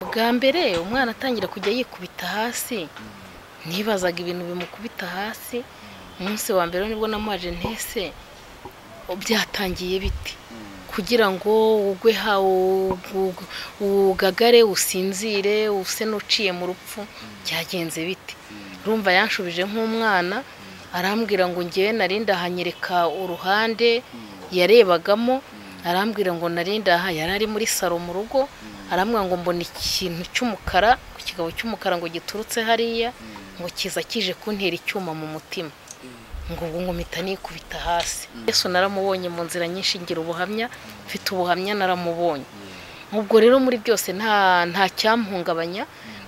bwa mbere umwana atangira kujya yikubita hasi ntibazaga ibintu bimukubita hasi umunsi wa mbere nibwo namuhaje ntese byatangiye biti kugira ngo ugwe ugagare usinzire use n'uciye mu rupfu byagenze biti urumva yanshubije nk'umwana arambwira ngo ngewe narinda ahanyereka uruhande yarebagamo arambwira ngo narinda aha yari ari muri saro mu rugo arambwira ngo mbona ikintu cy'umukara ku kigabo cy'umukara ngo giturutse hariya ngo kiza kije kuntera icyuma mu mutima ngo ubu nkomita nikubita hasi yesu naramubonye mu nzira nyinshi ngira ubuhamya mfite ubuhamya naramubonye ubwo rero muri byose nta cyamuhungabanya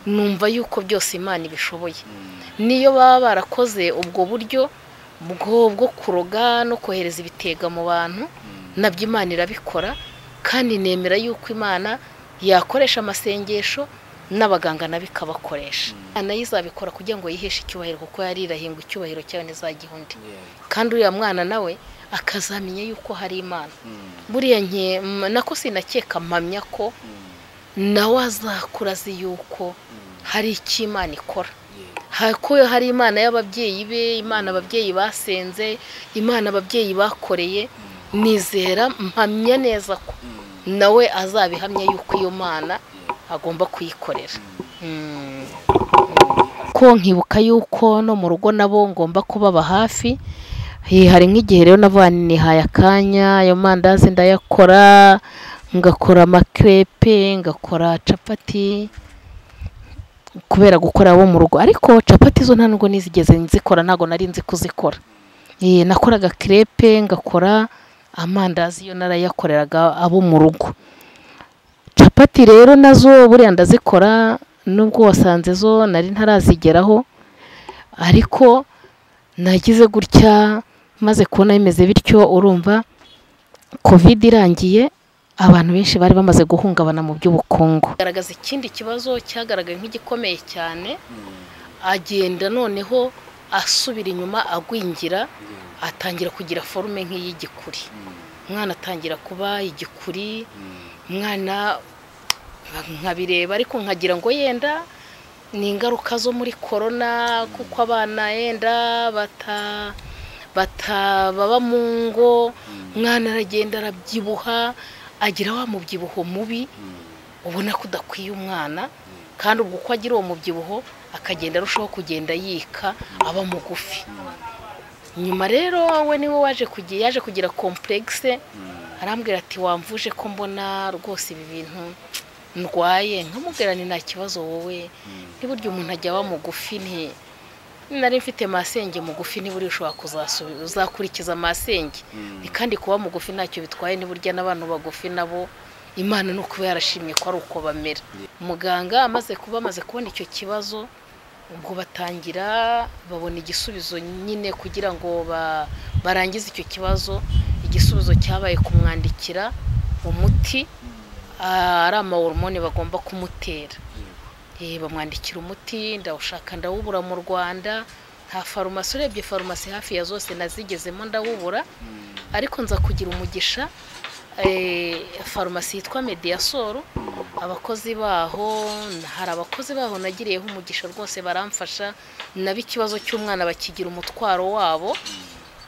numva yuko byose imana ibishoboye niyo baba barakoze ubwo buryo bwo kuroga no kohereza ibitega mu bantu nabyo imana irabikora kandi nemera yuko imana yakoresha amasengesho n'abaganga nabo ikabakoresha nayo izabikora kugira ngo yiheshe icyubahiro kuko yarirahinga icyubahiro cyayo n'izagiha undi kandi uriya mwana nawe akazamenya yuko hari imana buriya nke nako sinakeka mpamya ko nawe azakura azi yuko hari icyo imana ikora ko hari imana y'ababyeyi be imana ababyeyi basenze imana ababyeyi bakoreye nizera mpamya neza ko nawe azabihamya yuko iyo mana agomba kuyikorera ko nkibuka yuko no mu rugo nabo ngomba kubaba hafi hari nk'igihe rero nihaye akanya ayo mandazi ndayakora ngakora amakerepe ngakora capati kubera gukora bo mu rugo ariko capati zo nta nubwo nizigeze nzikora ntabwo nari nzi kuzikora nakoraga kerepe ngakora amandazi yo narayakoreraga abo mu rugo capati rero nazo buriya ndazikora nubwo wasanze zo nari ntarazigeraho ariko nagize gutya maze kubona bimeze bityo urumva kovide irangiye abantu benshi bari bamaze guhungabana mu by'ubukungu garagaza ikindi kibazo cyagaragaye nk'igikomeye cyane agenda noneho asubira inyuma agwingira atangira kugira forume nk'iy'igikuri umwana atangira kuba igikuri umwana nkabireba ariko nkagira ngo yenda ni ingaruka zo muri korona kuko abana yenda baba mu ngo umwana aragenda arabyibuha agira wa mubyibuho mubi ubona ko udakwiye umwana kandi ubwo uko agira uwo mubyibuho akagenda arushaho kugenda yika aba mugufi nyuma rero we niwe waje yaje kugira kompuregise arambwira ati wamvuje ko mbona rwose ibi bintu ndwaye nkamubwira ni nta kibazo wowe ntiburyo umuntu ajya aba mugufi nti nari mfite masenge mugufi ntiburiya ushobora uzakurikiza masenge ni kandi kuba mugufi ntacyo bitwaye ntiburya n'abantu bagufi nabo imana ni ukuba yarashimye ko ari uko bamera muganga amaze kuba amaze kubona icyo kibazo ubwo batangira babona igisubizo nyine kugira ngo barangize icyo kibazo igisubizo cyabaye kumwandikira umuti ari amahoromone bagomba kumutera bamwandikira umuti ndawushaka ndawubura mu rwanda nta farumasi urebye farumasi hafi ya zose nazigezemo ndawubura ariko nza kugira umugisha farumasi yitwa mediyasoro abakozi baho hari abakozi baho nagiriyeho umugisha rwose baramfasha naba ikibazo cy'umwana bakigira umutwaro wabo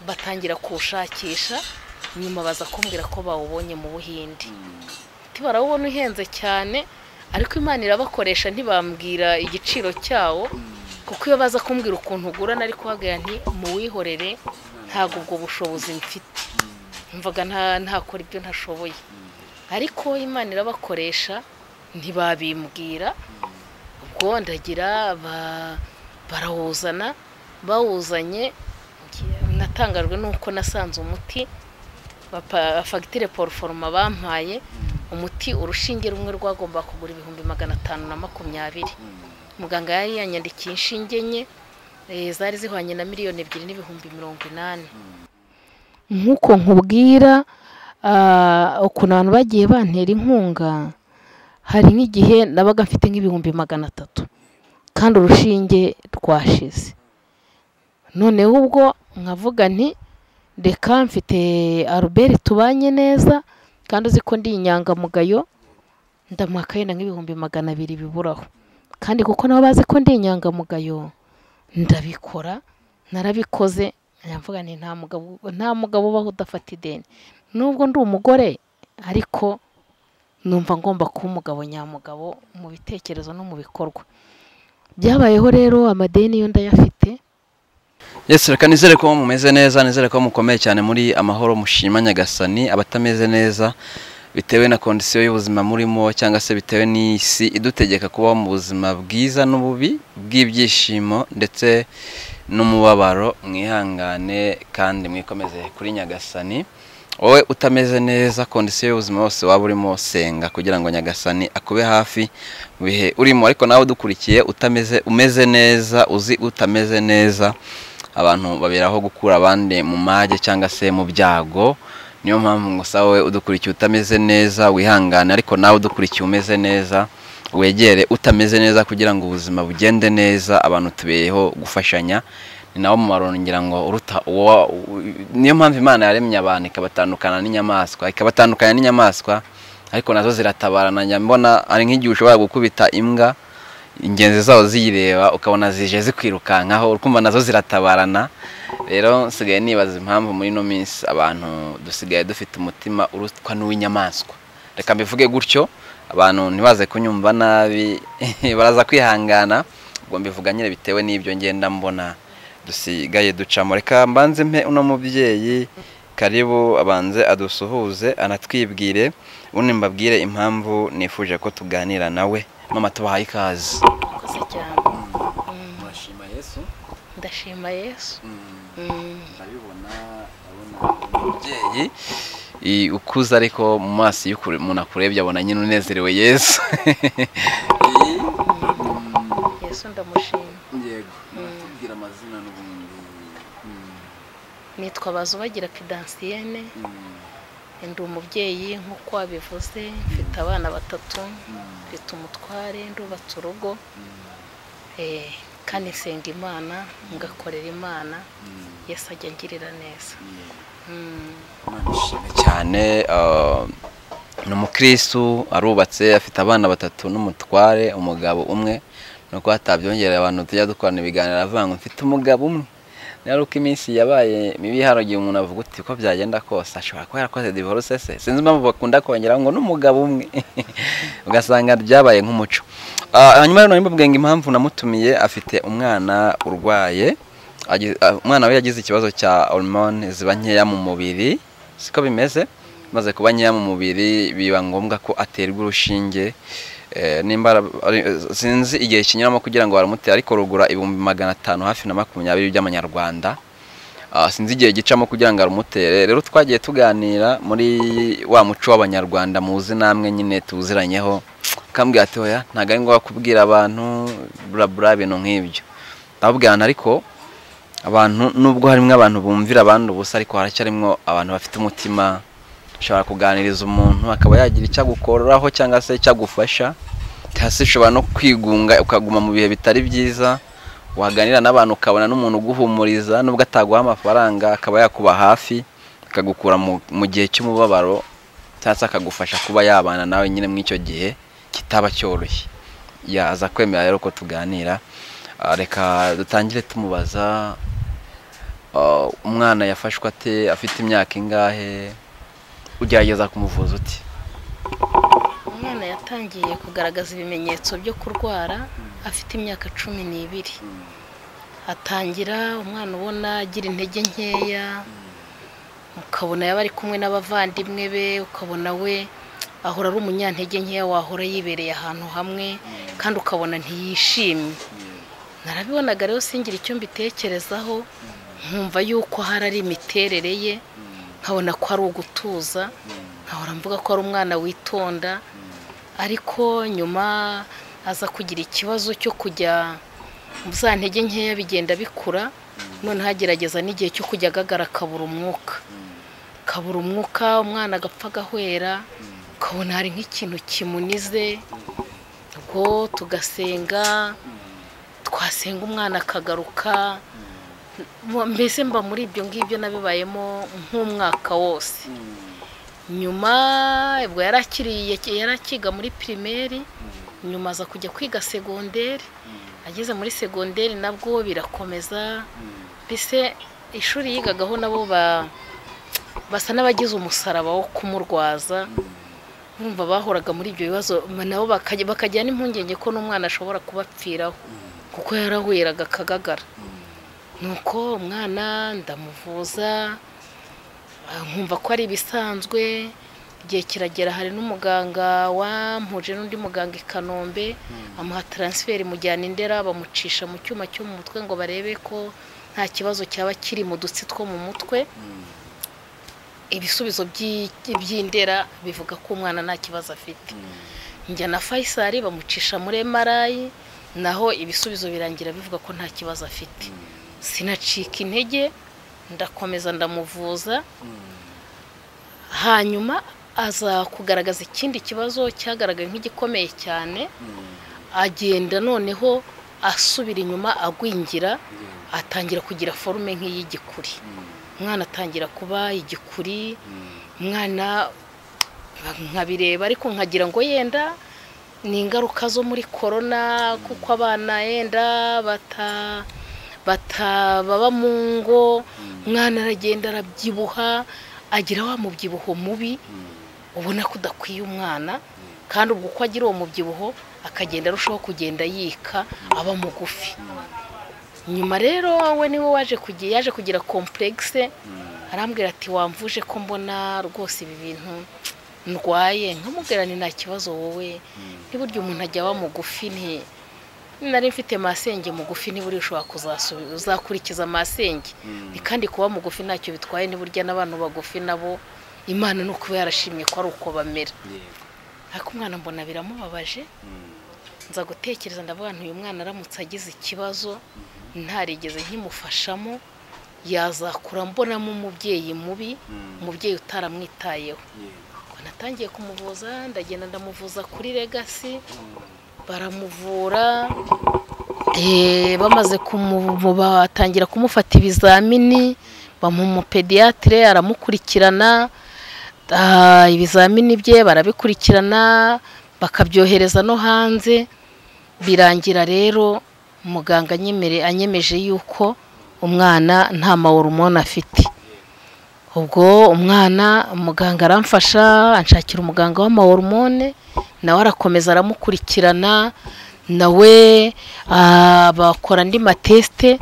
batangira kuwushakisha nyuma baza kumbwira ko bawubonye mu buhinde ntibarawubona uhenze cyane ariko imana irabakoresha ntibambwira igiciro cyawo kuko iyo baza kumbwira ukuntu ugura nari kuhagarara nti muwihorere ntabwo ubwo bushobozi mfite mvaga ntakora ibyo ntashoboye ariko imana irabakoresha ntibabimbwira ubwo ndagira barawuzana bawuzanye natangajwe nuko nasanze umuti fagitire poroforoma bampaye umuti urushinge rumwe rwagomba kugura ibihumbi magana atanu na makumyabiri muganga yari yanyandikiye inshinge enye zari zihwanye na miliyoni ebyiri n'ibihumbi mirongo inani nk'uko nkubwira ukuntu abantu bagiye bantera inkunga hari nk'igihe nabaga mfite nk'ibihumbi magana atatu kandi urushinge rwashize noneho ubwo nkavuga nti reka mfite aruberi tubanye neza kandi uzi ko ndi inyangamugayo ndamuha akayenda nk'ibihumbi magana abiri biburaho kandi kuko nabo bazi ko ndi inyangamugayo ndabikora narabikoze nyavuga nti nta mugabo nta mugabo ubaho udafata ideni nubwo ndi umugore ariko numva ngomba kuba umugabo nyamugabo mu bitekerezo no mu bikorwa byabayeho rero amadeni yo ndayafite Yes, reka nizere ko mumeze neza nizere ko mukomeye cyane muri amahoro mushima nyagasani abatameze neza bitewe na kondisiyo y'ubuzima murimo cyangwa se bitewe n'isi idutegeka kubaho mu buzima bwiza n'ububi bw'ibyishimo ndetse n'umubabaro mwihangane kandi mwikomeze kuri nyagasani wowe utameze neza kondisiyo y'ubuzima wose waba urimo senga kugira ngo nyagasani akube hafi mu bihe urimo ariko nawe udukurikiye utameze umeze neza uzi utameze neza abantu baberaho gukura abandi mu mage cyangwa se mu byago niyo mpamvu ngo sawa wowe udukurikiye utameze neza wihangane ariko nawe udukurikiye umeze neza wegere utameze neza kugira ngo ubuzima bugende neza abantu tubeyeho gufashanya ni nawo mumaro ngira ngo uruta uwo niyo mpamvu imana yaremye abantu ikabatandukana n'inyamaswa ikabatandukanya n'inyamaswa ariko nazo ziratabarana njya mbona ari nk'igihe ushobora gukubita imbwa ingenzi zawo ziyireba ukabona zije zikwirukankaho ukumva nazo ziratabarana rero nsigaye nibaza impamvu muri ino minsi abantu dusigaye dufite umutima urutwa n'uw'inyamaswa reka mbivuge gutyo abantu ntibaze kunyumva nabi baraza kwihangana ubwo mbivuga nyine bitewe n'ibyo ngenda mbona dusigaye ducamo reka mbanze mpe uno mubyeyi karibu abanze adusuhuze anatwibwire ubundi mbabwire impamvu nifuje ko tuganira nawe mama tubahaye ikaze murakoze cyane mwashima yesu ndashima yesu ndabibona umubyeyi i- ukuze ariko mu maso iyo ukure- umuntu akurebye abona nyine unezerewe yesu yesu ndamushima yego natubwira amazina n'ubundi nitwa bazubagira kidansiyene ndi umubyeyi nk'uko wabivuze mfite abana batatu mfite umutware ndubatse urugo eh, kandi nsenga imana ngakorera imana yesu ajya angirira neza Mm. nishimye cyane ah, ni umukristu arubatse afite abana batatu n'umutware umugabo umwe nuko hatabyongerera abantu tujya dukorana ibiganiro aravuga ngo mfite umugabo umwe nari uko iminsi yabaye mibi hari igihe umuntu avuga uti uko byagenda kose ashobora kuba yarakoze divorce se sinzi impamvu bakunda kongeraho ngo n'umugabo umwe ugasanga byabaye nk'umuco Ah, hanyuma rero nari mbabwiye ngo impamvu namutumiye afite umwana urwaye Agi- ah, umwana we yagize ikibazo cya hormone ziba nkeya mu mubiri siko bimeze maze kuba nkeya mu mubiri biba ngombwa ko aterwa urushinge Eh, nimba ara- ari- eh, sinzi igihe kinyuramo kugira ngo baramutere ariko rugura ibihumbi magana atanu hafi na makumyabiri by'amanyarwanda Ah, sinzi igihe gicamo kugira ngo arumutere rero twagiye tuganira muri wa muco w'abanyarwanda muzi namwe nyine tuwuziranyeho akambwira ati oya ntabwo ari ngombwa kubwira abantu burabura ibintu nk'ibyo ndababwirana ariko abantu nubwo harimo abantu bumvira abandi ubusa ariko haracyarimo abantu bafite umutima ushobora kuganiriza umuntu akaba yagira icyo agukoraho cyangwa se icyo agufasha hasi ushobora no kwigunga ukaguma mu bihe bitari byiza waganira n'abantu ukabona n'umuntu uguhumuriza nubwo ataguha amafaranga akaba yakuba hafi akagukura mu- mu gihe cy'umubabaro cyangwa se akagufasha kuba yabana nawe nyine muri icyo gihe kitaba cyoroshye yaza kwemera rero ko tuganira Ah, reka dutangire tumubaza ah, umwana yafashwe ate afite imyaka ingahe ugerageza kumuvuza uti umwana yatangiye kugaragaza ibimenyetso byo kurwara afite imyaka cumi n'ibiri atangira umwana ubona agira intege nkeya ukabona yaba ari kumwe n'abavandimwe be ukabona we ahora ari umunyantege nkeya wahora yibereye ahantu hamwe kandi ukabona ntiyishimye narabibonaga rero singira icyo mbitekerezaho nkumva yuko hari ari imiterere ye nkabona ko ari ugutuza nkahora mvuga ko ari umwana witonda ariko nyuma aza kugira ikibazo cyo kujya mu za ntege nkeya bigenda bikura noneho agerageza n'igihe cyo kujya agagara akabura umwuka akabura umwuka umwana agapfa agahwera ukabona hari nk'ikintu kimunize ubwo tugasenga twasenga umwana akagaruka mbese mba muri ibyo ngibyo nabibayemo nk'umwaka wose nyuma ubwo yarakiriye yarakiga muri pirimeri nyuma aza kujya kwiga segonderi ageze muri segonderi nabwo birakomeza mbese ishuri yigagaho nabo basa n'abagize umusaraba wo kumurwaza bumva bahoraga muri ibyo bibazo nabo bakajya n'impungenge ko n'umwana ashobora kubapfiraho kuko yarahweraga akagagara nuko umwana ndamuvuza nkumva ko ari ibisanzwe igihe kiragera hari n'umuganga wampuje n'undi muganga i kanombe amuha taransiferi mujyana indera bamucisha mu cyuma cyo mu mutwe ngo barebe ko nta kibazo cyaba kiri mu dutsi two mu mutwe ibisubizo by'indera bivuga ko umwana nta kibazo afite njya na fayisari bamucisha muri emarayi naho ibisubizo birangira bivuga ko nta kibazo afite sinacika intege ndakomeza ndamuvuza hanyuma aza kugaragaza ikindi kibazo cyagaragaye nk'igikomeye cyane agenda noneho asubira inyuma agwingira atangira kugira forume nk'iy'igikuri umwana atangira kuba igikuri umwana nkabireba ariko nkagira ngo yenda ni ingaruka zo muri korona kuko abana yenda bata batababa mu ngo umwana aragenda arabyibuha agira wa mubyibuho mubi ubona ko udakwiye umwana kandi ubwo uko agira uwo mubyibuho akagenda arushaho kugenda yika aba mugufi nyuma rero we niwe waje kugira yaje kugira kompuregise arambwira ati wamvuje ko mbona rwose ibi bintu ndwaye nkamubwira ni nta kibazo wowe n'iburyo umuntu ajya aba mugufi nti nari mfite masenge mugufi niba ushobora kuzasubiza uzakurikiza masenge ni kandi kuba mugufi ntacyo bitwaye burya n'abantu bagufi nabo imana ni ukuba yarashimye ko ari uko bamera ariko umwana mbona biramubabaje nza gutekereza ndavuga uyu mwana aramutse agize ikibazo ntarigeze nkimufashamo yazakura mbonamo umubyeyi mubi umubyeyi utaramwitayeho natangiye kumuvuza ndagenda ndamuvuza kuri legasi baramuvura bamaze batangira kumufata ibizamini bamuha pediyatire aramukurikirana ibizamini bye barabikurikirana bakabyohereza no hanze birangira rero muganga anyemeje yuko umwana nta mawurumoni afite ubwo umwana muganga aramfasha anshakira umuganga w'amahoromone nawe arakomeza aramukurikirana nawe bakora andi matesite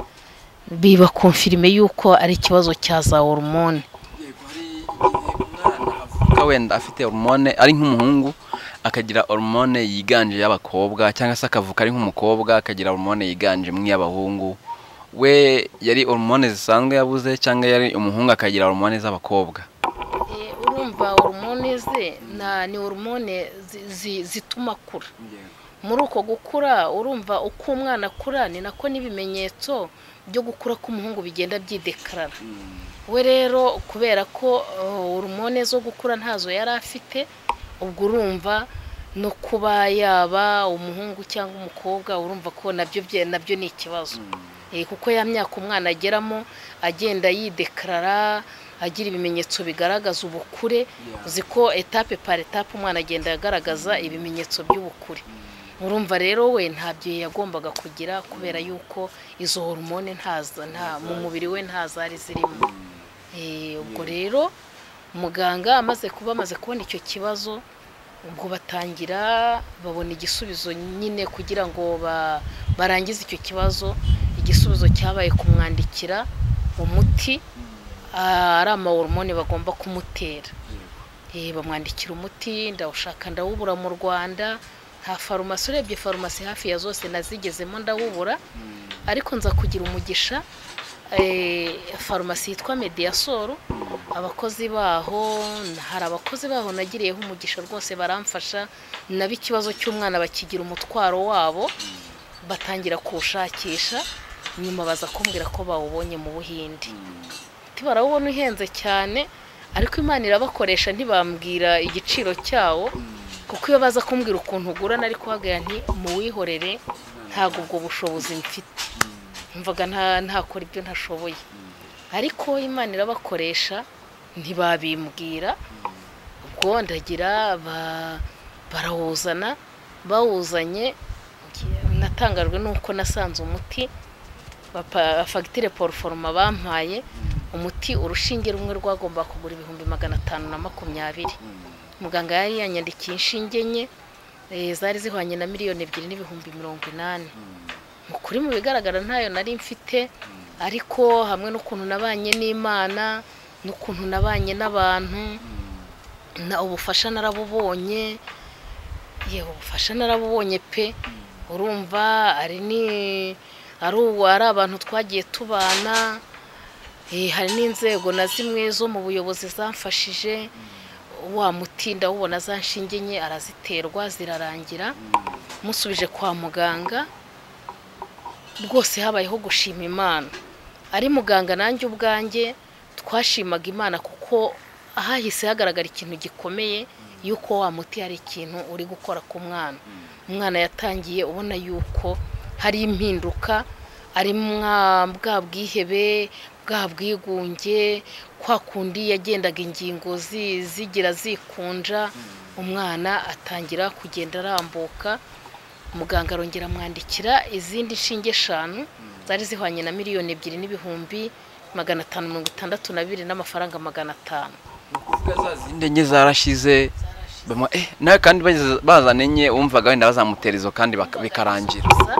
bibakomfirime yuko ari ikibazo cya za horomone wenda afite horomone ari nk'umuhungu akagira horomone yiganje y'abakobwa cyangwa se akavuka ari nk'umukobwa akagira horomone yiganje nk'iy'abahungu we yari horomone zisanzwe yabuze cyangwa yari umuhungu akagira horomone z'abakobwa urumva horomone ze ni horomone zituma akura muri uko gukura urumva uko umwana akura ni nako n'ibimenyetso byo gukura k'umuhungu bigenda byidekarara we rero kubera ko horomone zo gukura ntazo yari afite ubwo urumva no kuba yaba umuhungu cyangwa umukobwa urumva ko nabyo ni ikibazo kuko ya myaka umwana ageramo agenda yidekarara agira ibimenyetso bigaragaza ubukure uzi ko etape par etape umwana agenda agaragaza ibimenyetso by'ubukure urumva rero we ntabyo yagombaga kugira kubera yuko izo horomone mu mubiri we ntazari zirimo ubwo rero muganga amaze kuba amaze kubona icyo kibazo ubwo batangira babona igisubizo nyine kugira ngo barangize icyo kibazo igisubizo cyabaye kumwandikira umuti ari amahoromone bagomba kumutera bamwandikira umuti ndawushaka ndawubura mu rwanda nta farumasi urebye farumasi hafi ya zose nazigezemo ndawubura ariko nza kugira umugisha farumasi yitwa mediyasoro abakozi baho hari abakozi baho nagiriyeho umugisha rwose baramfasha naba ikibazo cy'umwana bakigira umutwaro wabo batangira kuwushakisha nyuma baza kumbwira ko bawubonye mu buhinde barawubona uhenze cyane ariko imana irabakoresha ntibambwira igiciro cyawo kuko iyo baza kumbwira ukuntu ugurana ariko uhagarara nti muwihorere ntabwo ubwo bushobozi mfite mvaga ntakora ibyo ntashoboye ariko imana irabakoresha ntibabimbwira nuko ndagira ba- barawuzana bawuzanye natangajwe nuko nasanze umuti bapa- fagitire poroforoma bampaye umuti urushinge rumwe rwagomba kugura ibihumbi magana atanu na makumyabiri muganga yari yanyandikiye inshinge enye eh, zari zihwanye na miliyoni ebyiri n'ibihumbi mirongo inani mu kuri mu bigaragara ntayo nari mfite ariko hamwe n'ukuntu nabanye n'imana n'ukuntu nabanye n'abantu na ubufasha narabubonye yewe ubufasha narabubonye pe urumva ari ni ari ubu ari abantu twagiye tubana eh, hari n'inzego na zimwe zo mu buyobozi zamfashije wa muti ndawubona za nshinge enye araziterwa zirarangira musubije kwa muganga bwose habayeho gushima imana ari muganga nanjye ubwanjye twashimaga imana kuko hahise hagaragara ikintu gikomeye y'uko wa muti hari ikintu uri gukora ku mwana umwana yatangiye ubona y'uko hari impinduka ari mwa- bwa bwihebe bwa bwigunge kwa kundi yagendaga ingingo zi- zigira zikunja umwana atangira kugenda arambuka muganga arongera amwandikira izindi nshinge eshanu zari zihwanye na miliyoni ebyiri n'ibihumbi magana atanu mirongo itandatu na bibiri n'amafaranga magana atanu kuvuga za zindi enye zarashize bamuha, eh, nawe kandi bageze- bazana enye wumvaga wenda bazamutera izo kandi baka- bikarangira gusa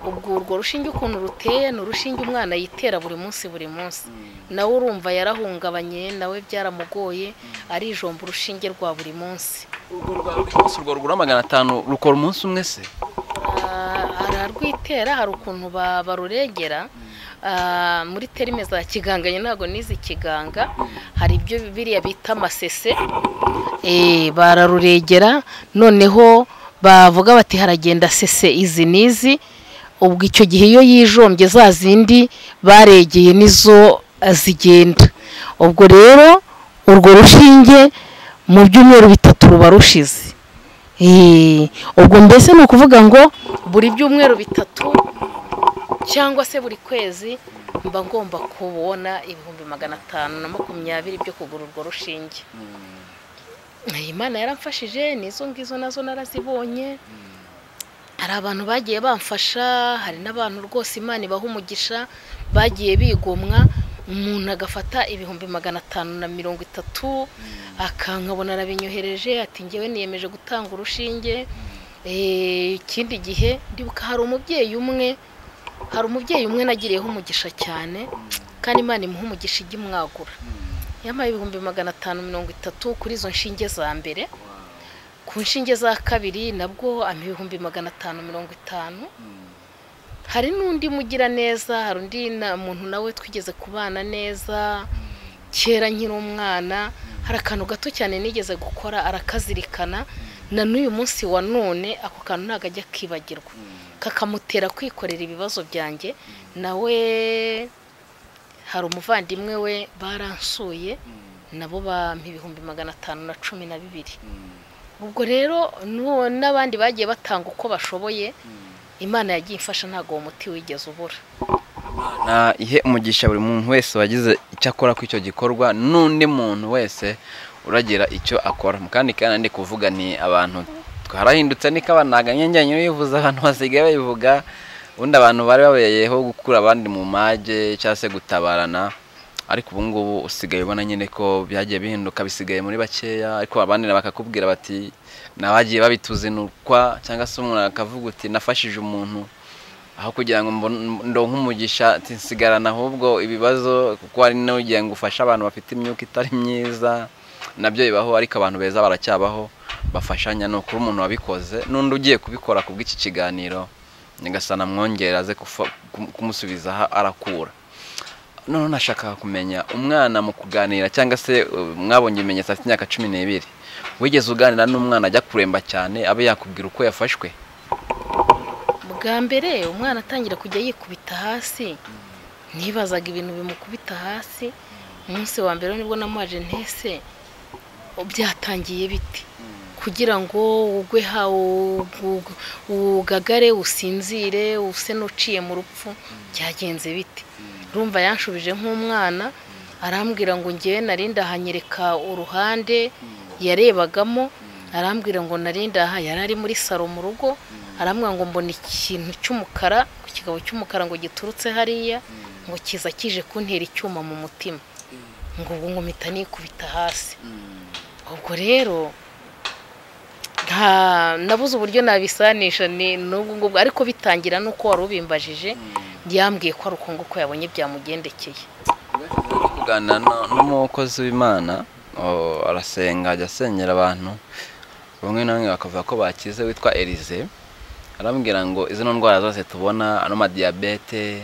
ubwo urwo rushinge ukuntu ruteye ni urushinge umwana yitera buri munsi buri munsi nawe urumva yarahungabanye nawe byaramugoye arijomba urushinge rwa buri munsi urwo rwa buri munsi urwo rugura magana atanu rukora umunsi umwe se Ah, ararwitera hari ukuntu ba- barurengera Ah, muri terime za kiganga njye ntabwo nize ikiganga hari ibyo biriya bita amasese Eh, bararurengera noneho bavuga bati haragenda sese izi n'izi ubwo icyo gihe iyo yijombye za zindi baregeye nizo ah, zigenda ubwo rero urwo rushinge mu byumweru bitatu ruba rushize Eh, ubwo mbese ni ukuvuga ngo buri byumweru bitatu cyangwa se buri kwezi mba ngomba kubona ibihumbi magana atanu na makumyabiri byo kugura urwo rushinge imana yaramfashije n'izo ngizo nazo narazibonye hari abantu bagiye bamfasha hari n'abantu rwose imana ibaha umugisha bagiye bigomwa umuntu agafata ibihumbi magana atanu na mirongo itatu akankabona arabinyohereje ati ngewe niyemeje gutanga urushinge Eh, ikindi gihe ndibuka hari umubyeyi umwe hari umubyeyi umwe nagiriyeho umugisha cyane kandi imana imuha umugisha ijya imwagura yampaye ibihumbi magana atanu mirongo itatu kuri izo nshinge za mbere ku nshinge za kabiri nabwo ampa ibihumbi magana atanu mirongo itanu hari n'undi mugira neza hari undi na- muntu nawe twigeze kubana neza kera nkiri umwana hari akantu gato cyane nigeze gukora arakazirikana na n'uyu munsi wa none ako kantu ntabwo ajya akibagirwa kakamutera kwikorera ibibazo byanjye nawe hari umuvandimwe we baransuye nabo bampa ibihumbi magana atanu na cumi na bibiri ubwo rero n'uwo n'abandi bagiye batanga uko bashoboye imana yagiye imfasha ntabwo uwo muti wigeze ubura na ihe umugisha buri muntu wese wagize icyo akora ku icyo gikorwa n'undi muntu wese uragira icyo akora mu kandi kandi ndi kuvuga ni abantu twarahindutse niko banaganye njyanye bivuze abantu basigaye babivuga ubundi abantu bari babeyeho gukura abandi mu mage cyangwa se gutabarana ariko ubu ngubu usigaye ubona nyine ko byagiye bihinduka bisigaye muri bakeya ariko abandi na bakakubwira bati nabagiye babituzinukwa cyangwa se umuntu akavuga uti nafashije umuntu aho kugira ngo mbone- ndonke umugisha ati nsigarana ahubwo ibibazo kuko hari n'ugiye ngo ufashe abantu bafite imyuka itari myiza nabyo bibaho ariko abantu beza baracyabaho bafashanya ni ukuri umuntu wabikoze n'undi ugiye kubikora ku bw'iki kiganiro nyagasana mwongere aze kufa- kum- kumusubiza aho arakura noneho nashakaga kumenya umwana mu kuganira cyangwa se uh, mwabonye ibimenyetso afite imyaka cumi n'ibiri wigeze uganira n'umwana ajya kuremba cyane abe yakubwira uko yafashwe bwa mbere umwana atangira kujya yikubita hasi nibazaga ibintu bimukubita hasi umunsi wa mbere nibwo namuhaje ntese byatangiye biti kugira ngo ugwe ha ug- ugagare usinzire use n'uciye mu rupfu byagenze biti rumva yanshubije nk'umwana arambwira ngo ngewe nari ndahanyereka uruhande yarebagamo arambwira ngo narindaha yari ari muri saro mu rugo arambwira ngo mbona ikintu cy'umukara ku kigabo cy'umukara ngo giturutse hariya ngo kiza kije kuntera icyuma mu mutima ngo ubu ngo mpita nikubita hasi ubwo rero nta nabuze uburyo nabisanisha ni n'ubwo ngubwo ariko bitangira n'uko wari ubimbajije yambwiye ko ari uko nguko yabonye byamugendekeye kuganira na- n'umukozi w'imana o, arasenga ajya asengera abantu bamwe na bamwe bakavuga ko bakize witwa elize arambwira ngo izo ni ndwara zose tubona ano madiyabete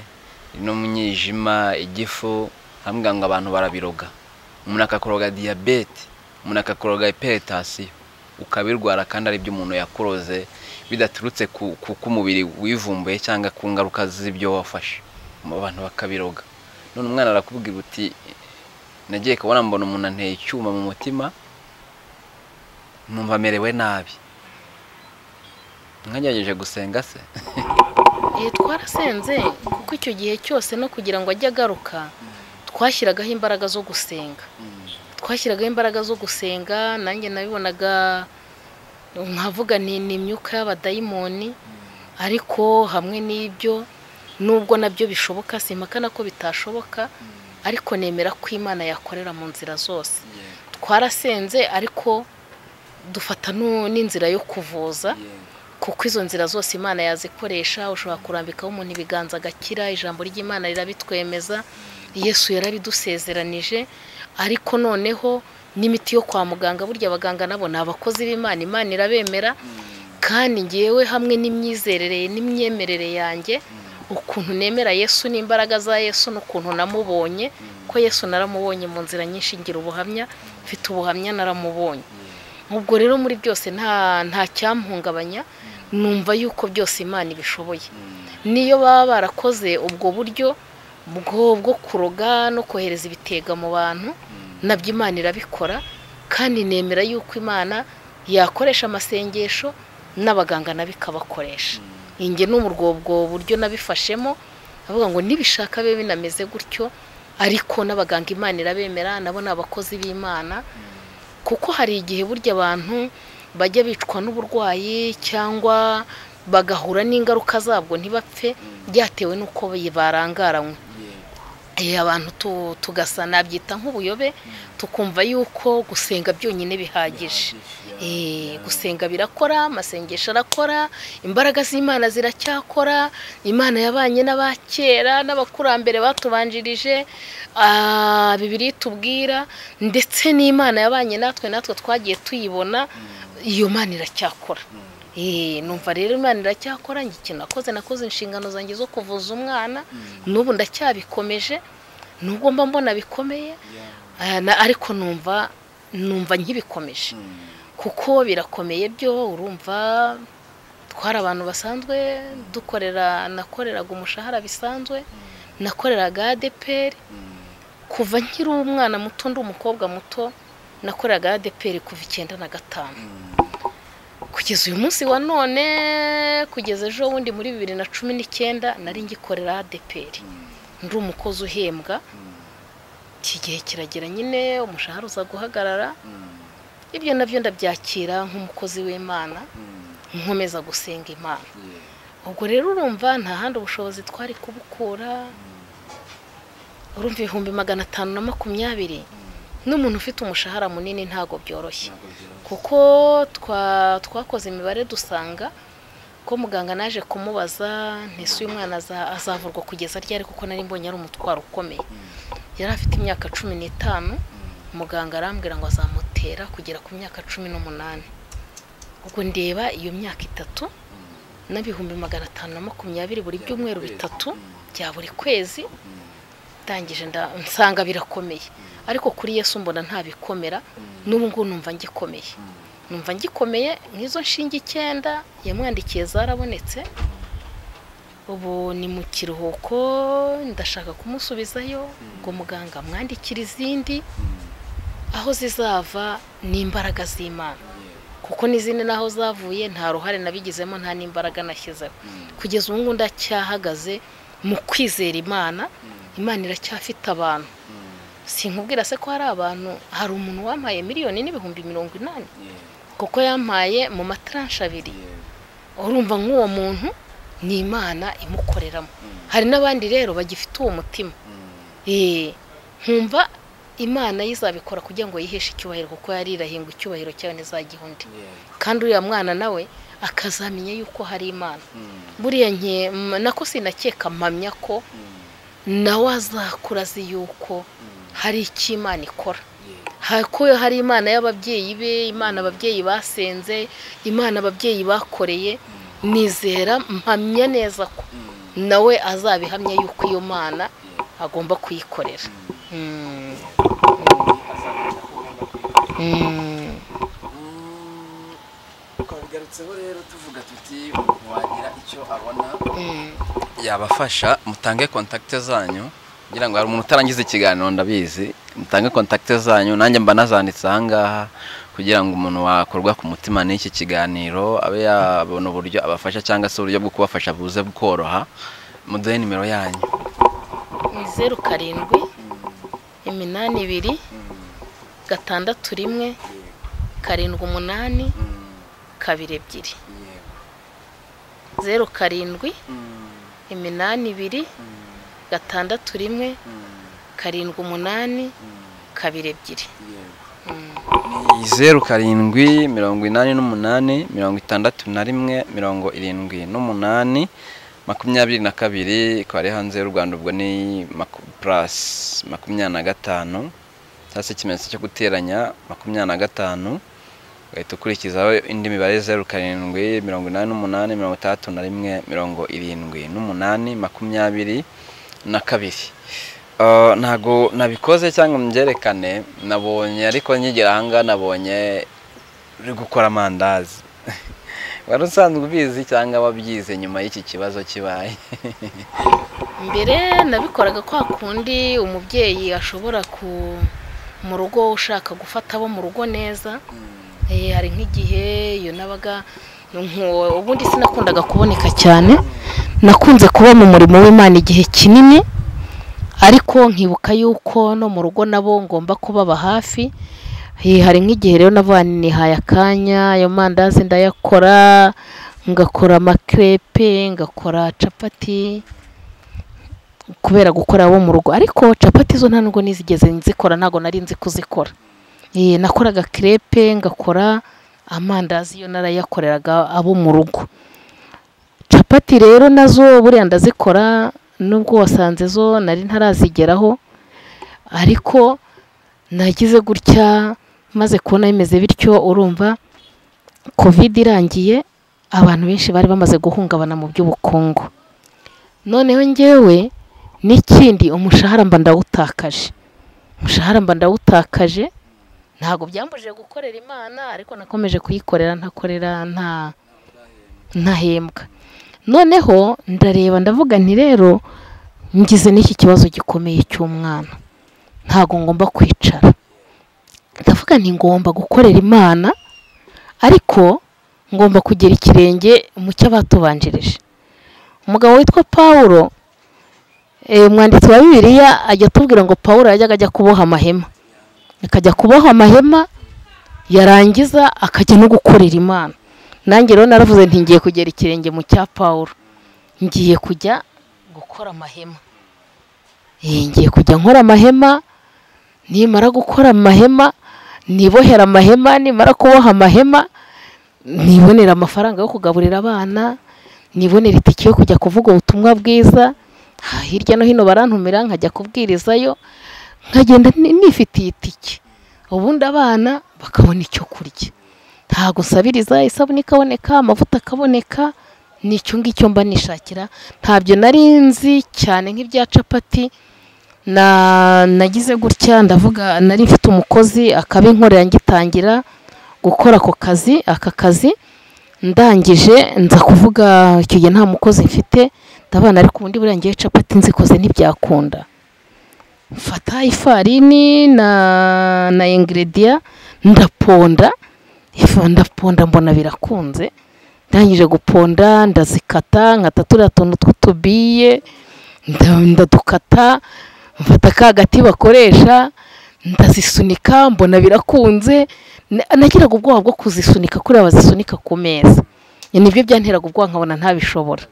n'umwijima igifu arambwira ngo abantu barabiroga umuntu akakoroga diyabete umuntu akakoroga iperetasiyo ukabirwara kandi ari byo umuntu yakuroze bidaturutse ku ku- ku mubiri wivumbuye cyangwa ku ngaruka z'ibyo wafashe abantu bakabiroga none umwana arakubwira uti nagiye kubona mbona umuntu anteye icyuma mu mutima numva amerewe nabi mwagerageje gusenga se Eh, twarasenze kuko icyo gihe cyose no kugira ngo ajye agaruka twashyiragaho imbaraga zo gusenga twashyiragaho imbaraga zo gusenga nanjye nabibonaga nkavuga nti ni imyuka y'abadayimoni ariko hamwe n'ibyo nubwo nabyo bishoboka simpakana ko bitashoboka ariko nemera ko imana yakorera mu nzira zose twarasenze ariko dufata nu- n'inzira yo kuvuza kuko izo nzira zose imana yazikoresha ushobora kurambikaho umuntu ibiganza agakira ijambo ry'imana rirabitwemeza yesu yarabidusezeranije ariko noneho n'imiti yo kwa muganga burya abaganga nabo ni abakozi b'imana imana irabemera kandi ngewe hamwe n'imyizerere n'imyemerere yanjye ukuntu nemera yesu n'imbaraga za yesu n'ukuntu namubonye ko yesu naramubonye mu nzira nyinshi ngira ubuhamya mfite ubuhamya naramubonye ubwo rero muri byose nta nta cyamuhungabanya numva yuko byose imana ibishoboye niyo baba barakoze ubwo buryo bwo bwo kuroga no kohereza ibitega mu bantu nabyo imana irabikora kandi nemera yuko imana yakoresha amasengesho n'abaganga nabo ikabakoresha inge no mu rwobwo buryo nabifashemo avuga ngo nibishaka bibe binameze gutyo ariko n'abaganga imana irabemera nabo ni abakozi b'imana kuko hari igihe burya abantu bajya bicwa n'uburwayi cyangwa bagahura n'ingaruka zabwo ntibapfe byatewe n'uko barangaranywe Eh, abantu tu- tugasa nabyita nk'ubuyobe tukumva yuko gusenga byonyine bihagije Eh, gusenga birakora amasengesho arakora imbaraga z'imana ziracyakora imana yabanye n'abakera n'abakurambere batubanjirije ah, bibiliya itubwira ndetse n'imana yabanye natwe natwe twagiye tuyibona iyo mana iracyakora Eh, numva rero imana iracyakora njye ikintu nakoze nakoze inshingano zanjye zo kuvuza umwana n'ubu ndacyabikomeje nubwo mba mbona bikomeye ah, na- ariko numva numva nkibikomeje kuko birakomeye byo urumva twari abantu basanzwe dukorera nakoreraga umushahara bisanzwe nakoreraga adeperi kuva nkiri umwana muto ndi umukobwa muto nakoreraga adeperi kuva icyenda na gatanu kugeza uyu munsi wa none kugeza ejo bundi muri bibiri na cumi n'icyenda nari ngikorera adeperi ndi umukozi uhembwa iki gihe kiragera nyine umushahara uza guhagarara ibyo nabyo ndabyakira nk'umukozi w'imana nkomeza gusenga imana ubwo rero urumva nta handi ubushobozi twari kubukura urumva ibihumbi magana atanu na makumyabiri n'umuntu ufite umushahara munini ntabwo byoroshye kuko twa- twakoze imibare dusanga ko muganga naje kumubaza ntese uyu mwana aza- azavurwa kugeza ryari kuko nari mbonye ari umutwaro ukomeye yari afite imyaka cumi n'itanu muganga arambwira ngo azamutera kugera ku myaka cumi n'umunani ubwo ndeba iyo myaka itatu n'ibihumbi magana atanu na makumyabiri buri byumweru bitatu bya buri kwezi ndangije nda- nsanga birakomeye ariko kuri yesu mbona ntabikomera n'ubu ngubu numva ngikomeye numva ngikomeye nk'izo nshinga icyenda yamwandikiye zarabonetse ubu ni mu kiruhuko ndashaka kumusubizayo ngo muganga amwandikire izindi aho zizava ni imbaraga z'imana kuko n'izindi n'aho zavuye nta ruhare nabigizemo nta n'imbaraga nashyizeho kugeza ubu ngubu ndacyahagaze mu kwizera imana imana iracyafite abantu sinkubwira se ko hari abantu hari umuntu wampaye miliyoni n'ibihumbi mirongo inani kuko yampaye mu mataranshe abiri urumva nk'uwo muntu ni imana imukoreramo hari n'abandi rero bagifite uwo mutima Ee, nkumva imana yizabikora kugira ngo yiheshe icyubahiro kuko yarirahinga icyubahiro cyayo n'iza undi kandi uriya mwana nawe akazamenya yuko hari imana buriya nke nako sinakeka mpamya ko nawe azakura azi yuko hari icyo imana ikora ko hari imana y'ababyeyi be imana ababyeyi basenze imana ababyeyi bakoreye nizera mpamya neza ko nawe azabihamya yuko iyo mana agomba kuyikorera twabigarutseho rero tuvuga tuti umuntu wagira icyo abona yabafasha mutange kontakite zanyu kugira ngo hari umuntu utarangiza ikiganiro ndabizi mutange kontakite zanyu nanjye mba nazanditse aha ngaha kugira ngo umuntu wakorwa ku mutima n'iki kiganiro abe yabona uburyo abafasha cyangwa se uburyo bwo kubafasha buze bworoha muduhe nimero yanyu ni zeru karindwi iminani ibiri gatandatu rimwe karindwi umunani kabiri ebyiri zeru karindwi iminani ibiri gatandatu rimwe karindwi umunani kabiri ebyiri ni zeru karindwi mirongo inani n'umunani mirongo itandatu na rimwe mirongo irindwi n'umunani makumyabiri na kabiri ikaba ari hanze y'u rwanda ubwo ni purasi makumyabiri na gatanu cyangwa se ikimenyetso cyo guteranya makumyabiri na gatanu ugahita ukurikizaho indi mibare zeru karindwi mirongo inani n'umunani mirongo itandatu na rimwe mirongo irindwi n'umunani makumyabiri na kabiri ntabwo nabikoze cyangwa mbyerekane nabonye ariko nyigira ahangaha nabonye uri gukora amandazi wari usanzwe ubizi cyangwa wabyize nyuma y'iki kibazo kibaye mbere nabikoraga kwa kundi umubyeyi ashobora ku mu rugo ushaka gufata abo mu rugo neza hari nk'igihe iyo nabaga ubundi sinakundaga kuboneka cyane nakunze kuba mu murimo w'imana igihe kinini ariko nkibuka yuko no mu rugo nabo ngomba kubaba hafi hari nk'igihe rero nihaye akanya ayo mandazi ndayakora ngakora amakerepe ngakora capati kubera gukora abo mu rugo ariko capati zo nta nubwo nizigeze nzikora ntabwo nari nzi kuzikora nakoraga kerepe ngakora amandazi yo narayakoreraga abo mu rugo capati rero nazo buriya ndazikora nubwo wasanze zo nari ntarazigeraho ariko nagize gutya maze kubona bimeze bityo urumva kovide irangiye abantu benshi bari bamaze guhungabana mu by'ubukungu noneho ngewe n'ikindi umushahara mba ndawutakaje umushahara mba ndawutakaje ntabwo byambujije gukorera imana ariko nakomeje kuyikorera ntakorera ntahembwa noneho ndareba ndavuga nti rero ngize n'iki kibazo gikomeye cy'umwana ntabwo ngomba kwicara ndavuga nti ngomba gukorera imana ariko ngomba kugira ikirenge mu cyo abatubanjirije umugabo witwa paul umwanditsi wa bibiliya ajya atubwira ngo paul yajyaga ajya kuboha amahema akajya kuboha amahema yarangiza akajya no gukorera imana nanjye rero naravuze nti ngiye kugera ikirenge mu cya paul ngiye kujya gukora amahema ngiye kujya nkora amahema nimara gukora amahema nibohera amahema nimara kuboha amahema nibonera amafaranga yo kugaburira abana nibonera itike yo kujya kuvuga ubutumwa bwiza hirya no hino barantumira nkajya kubwirizayo nkagenda nifitiye itike ubundi abana bakabona icyo kurya ntabwo usabiriza isabune ikaboneka amavuta akaboneka nicyo ngicyo mba nishakira ntabyo nari nzi cyane nk'ibya capati nagize gutya ndavuga nari mfite umukozi akabinkorera ngitangira gukora ako kazi aka kazi ndangije nza kuvuga icyo gihe nta mukozi mfite ndabona ariko ubundi buriya ngiye capati nzikoze ntibyakunda mfata ifarini na ingiridiya ndaponda ndaponda mbona birakunze ndangije guponda ndazikata nkata turiya tuntu tw'utubiye ndadukata mfata ka gati bakoresha ndazisunika mbona birakunze na- nagiraga ubwoba bwo kuzisunika kuriya bazisunika ku meza nibyo byanteraga ubwoba nkabona ntabishobora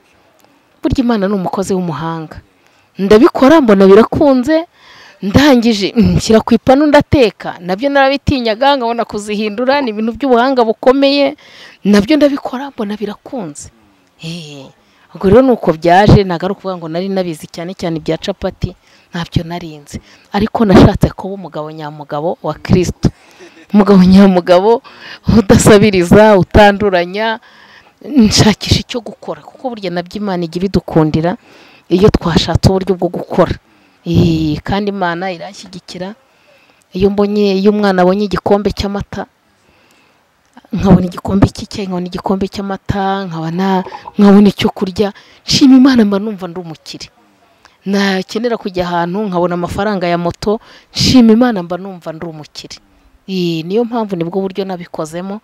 burya imana ni umukozi w'umuhanga ndabikora mbona birakunze ndangije mm, nshyira ku ipanu ndateka nabyo narabitinyaga nkabona kuzihindura ni ibintu by'ubuhanga bukomeye nabyo ndabikora mbona birakunze Eh, ubwo rero ni uko byaje ntabwo ari ukuvuga ngo nari nabizi cyane cyane ibya capati ntabyo narinzi ariko nashatse kuba umugabo nyamugabo wa kirisito umugabo nyamugabo udasabiriza utanduranya nshakisha icyo gukora kuko burya nabyo imana ijya ibidukundira iyo twashatse uburyo bwo gukora Ee, kandi imana iranshyigikira iyo mbonye iyo umwana abonye igikombe cy'amata nkabona igikombe cy'icyayi nkabona igikombe cy'amata nkabona nkabona icyo kurya nshima imana mba numva ndi umukire nakenera kujya ahantu nkabona amafaranga ya moto nshima imana mba numva ndi umukire Ee, niyo mpamvu nibwo buryo nabikozemo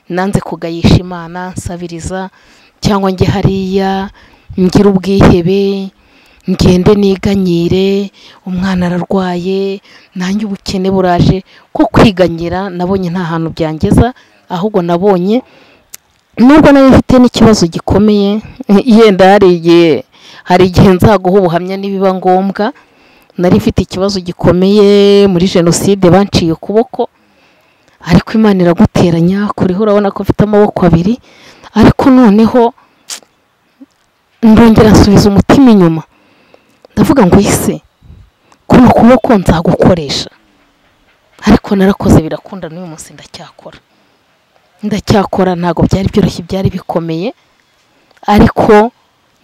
nanze kugayisha imana nsabiriza cyangwa njye hariya ngira ubwihebe ngende niganyire umwana ararwaye nanjye ubukene buraje ko kwiganyira nabonye nta hantu byangeza ahubwo nabonye nubwo nayo mfite n'ikibazo gikomeye yenda hari igihe hari igihe nzaguha ubuhamya nibiba ngombwa nari mfite ikibazo gikomeye muri jenoside banciye ukuboko ariko imana iraguteranya kuriho urabona ko mfite amaboko abiri ariko noneho ndongera nsubiza umutima inyuma ndavuga ngo ese kuno kuboko nzagukoresha ariko narakoze birakunda n'uyu munsi ndacyakora ndacyakora ntabwo byari byoroshye byari bikomeye ariko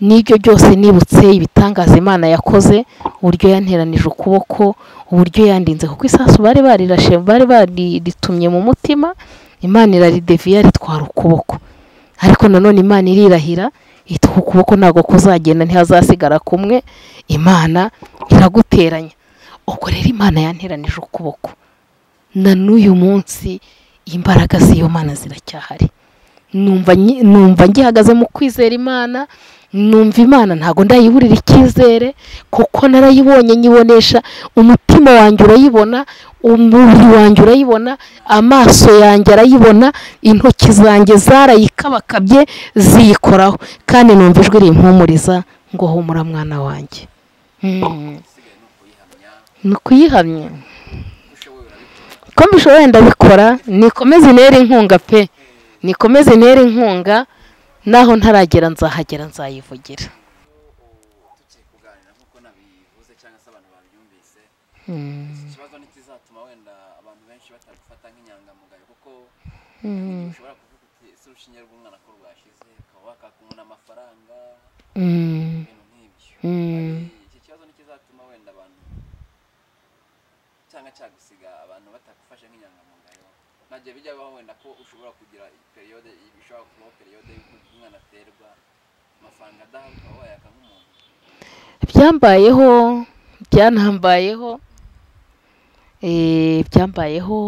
n'ibyo byose nibutse ibitangaza imana yakoze uburyo yanteranije ukuboko uburyo yandinze kuko isasu bari barirashe bari bariritumye mu mutima imana irarideviya ritwara ukuboko ariko nanone imana irirahira iti ku kuboko ntabwo kuzagenda ntihazasigara kumwe imana iraguteranya ubwo rero imana yanteranije ukuboko na n'uyu munsi imbaraga z'iyo mana ziracyahari numva nyi- numva ngihagaze mu kwizera imana numva imana ntabwo ndayiburira icyizere kuko narayibonye nyibonesha umutima wanjye urayibona umubiri wanjye urayibona amaso yanjye arayibona intoki zanjye zarayikabakabye ziyikoraho kandi numva ijwi rimpumuriza ngo humura mwana wanjye Mm. ni ukuyihamya ko mbishoboye ndabikora nikomeze intera inkunga pe nikomeze intera inkunga naho ntaragera nzahagera nzayivugira tukiri kuganira nk'uko nabivuze cyangwa se abantu babyumvise Mm, iki kibazo ntikizatuma wenda abantu benshi batagufata nk'inyangamugayo kuko mm, ushobora kuvuga uti ese urushinge rw'umwana ko rwashize ukaba wakakumuna amafaranga mm, ibintu nk'ibyo mm. Ari- iki kibazo ntikizatuma wenda abantu cyangwa cyagusiga abantu batagufashe nk'inyangamugayo ntabyo bijya bibaho wenda ko ushobora kugira periyode bishobora kubaho periyode y'uko umwana aterwa amafaranga adahabwa ukaba wayaka nk'umuntu byambayeho byanambayeho eh, byambayeho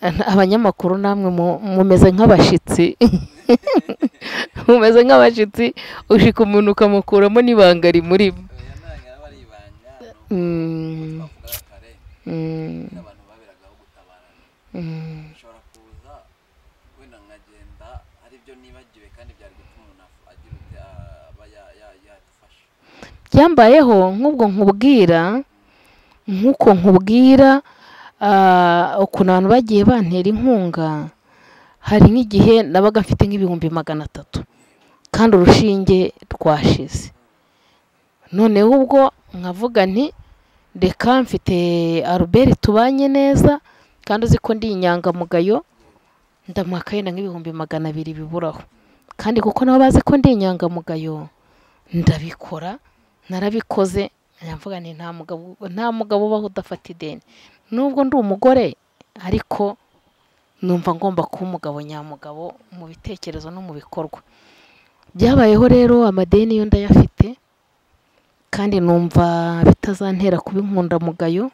An- abanyamakuru namwe mu- mumeze nk'abashitsi mumeze nk'abashitsi ushika umuntu ukamukuramo n'ibanga rimurimo oya ntabwo aba ari ibanga ni uko Mm, twavugaga kare mm, abantu baberagaho gutabarana mm. bishobora kuza wenda nkagenda aribyo nibagiwe kandi byari gutuma umuntu af- agira uti "Ah, aba ya- ya- yadufasha byambayeho nk'ubwo nkubwira nk'uko nkubwira ah, ukuntu abantu bagiye bantera inkunga hari nk'igihe nabaga mfite nk'ibihumbi magana atatu kandi urushinge rwashize noneho ubwo nkavuga nti reka mfite aruberi tubanye neza kandi uzi ko ndi inyangamugayo ndamuha yenda nk'ibihumbi magana abiri biburaho kandi kuko nabo bazi ko ndi inyangamugayo ndabikora narabikoze nyavuga nti nta mugabo nta mugabo ubaho udafata ideni nubwo ndi umugore ariko numva ngomba kuba umugabo nyamugabo mu bitekerezo no mu bikorwa byabayeho rero amadeni yo ndayafite kandi numva bitazantera kuba inkundamugayo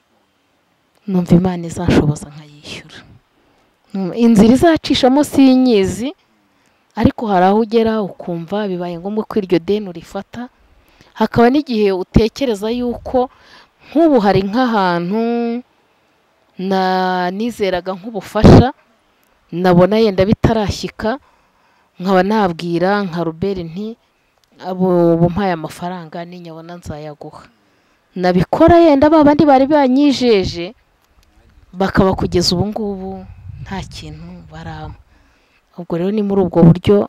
numva imana izanshoboza nkayishyura Mm, inzira izacishamo si inyizi ariko hari aho ugera ukumva bibaye ngombwa ko iryo deni urifata hakaba n'igihe utekereza yuko nk'ubu hari nk'ahantu na nizeraga nk'ubufasha nabona yenda bitarashyika nkaba nabwira nka Robert nti abo bumpaye amafaranga ninyabona nzayaguha nabikora yenda ba bandi bari banyijeje bakaba kugeza ubu ngubu nta kintu barama ubwo rero ni muri ubwo buryo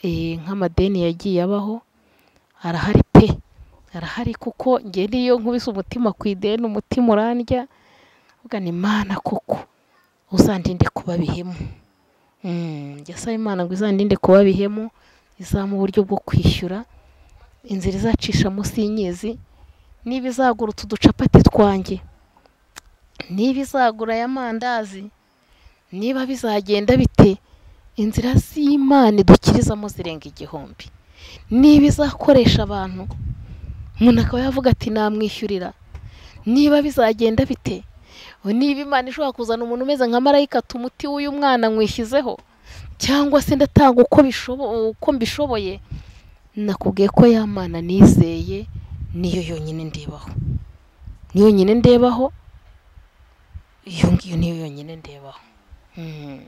eh, nk'amadeni yagiye abaho arahari pe arahari kuko nge niyo nkubise umutima ku ideni umutima urandya uvuga ni imana koko uzandinde kuba bihemu yasaba imana ngo izandinde kuba bihemu izamu uburyo bwo kwishyura inzira izacisha munsi y'inyezi niba izagurutse uducapati twanjye niba izagura aya mandazi niba bizagenda bite inzira z'imana idukirizamo zirenga igihumbi niba izakoresha abantu umuntu akaba yavuga ati namwishyurira niba bizagenda bite niba imana ishobora kuzana umuntu umeze nka marayika tumuti w'uyu mwana mwishyizeho cyangwa se ndatanga uko bishobo- uko mbishoboye nakubwiye ko ya mana nizeye niyo yonyine ndebaho niyo yonyine ndebaho iyo ngiyo niyo yonyine ndebaho Mm.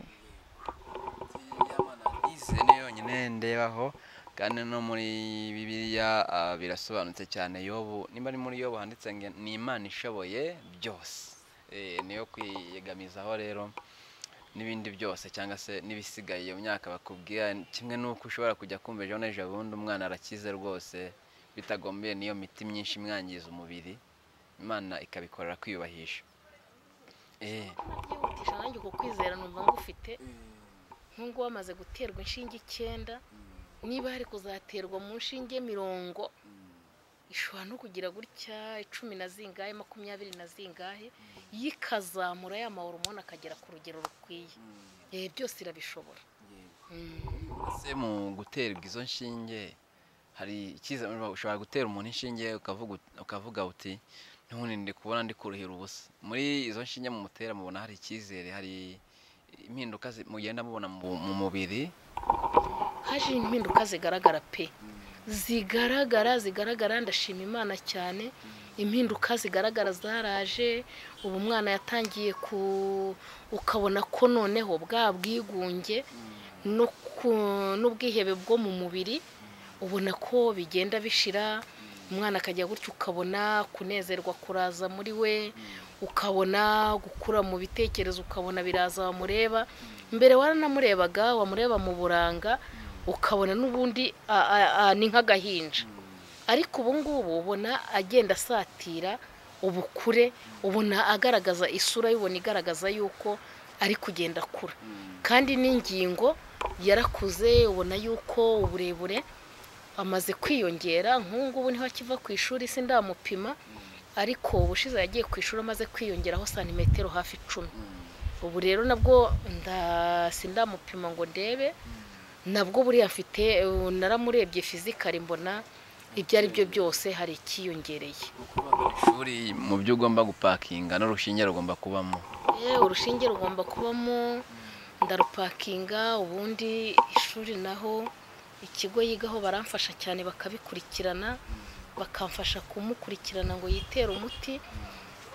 Ise ni yonyine ndebaho kandi no muri bibiliya ah, birasobanutse cyane yobu nimba ari muri yobu handitse ngo ni imana ishoboye byose Eh, niyo kwiyegamizaho rero n'ibindi byose cyangwa se n'ibisigaye iyo myaka bakubwira kimwe n'uko ushobora kujya kumva ejo n'ejo bundi umwana arakize rwose bitagombye n'iyo miti myinshi imwangiza umubiri imana ikabikorera kwiyubahisha Eh, byihutisha nanjye uko kwizera numva ngufite nk'ubu wamaze guterwa inshinge icyenda niba hari kuzaterwa mu nshinge mirongo ishobora no kugira gutya icumi na zingahe makumyabiri na zingahe yo ikazamura ya mahoro umuntu akagera ku rugero rukwiye Eh, byose irabishobora Mm. ese mu guterwa izo nshinge hari icyizere ushobora gutera umuntu inshinge ukavuga ut- ukavuga uti ntubundi ndi kubona ndi kuruhira ubusa muri izo nshinge mumutera mubona hari icyizere hari impinduka zi- mugenda mubona mu mu mubiri haje impinduka zigaragara pe zigaragara zigaragara ndashima imana cyane impinduka zigaragara zaraje ubu umwana yatangiye ku ukabona ko noneho bwa bwigunge no ku- n'ubwihebe bwo mu mubiri ubona ko bigenda bishira umwana akajya gutya ukabona kunezerwa kuraza muri we ukabona gukura mu bitekerezo ukabona biraza wamureba mbere waranamurebaga wamureba mu buranga ukabona n'ubundi a- a- a- ni nk'agahinja ariko ubu ngubu ubona agenda asatira ubukure ubona agaragaza isura y'ubona igaragaza yuko ari kugenda akura kandi n'ingingo yarakuze ubona yuko uburebure amaze kwiyongera nk'ubu ngubu niho akiva ku ishuri si ndamupima ariko ubushize yagiye ku ishuri amaze kwiyongeraho santimetero hafi icumi ubu rero nabwo nda- sindamupima ngo ndebe nabwo buriya mfite ubu naramurebye fizikari mbona ibyo ari byo byose hari ikiyongereye ishuri mu byo ugomba gupakinga n'urushinge rugomba kubamo Eh, urushinge rugomba kubamo ndarupakinga ubundi ishuri naho ikigo yigaho baramfasha cyane bakabikurikirana bakamfasha kumukurikirana ngo yitere umuti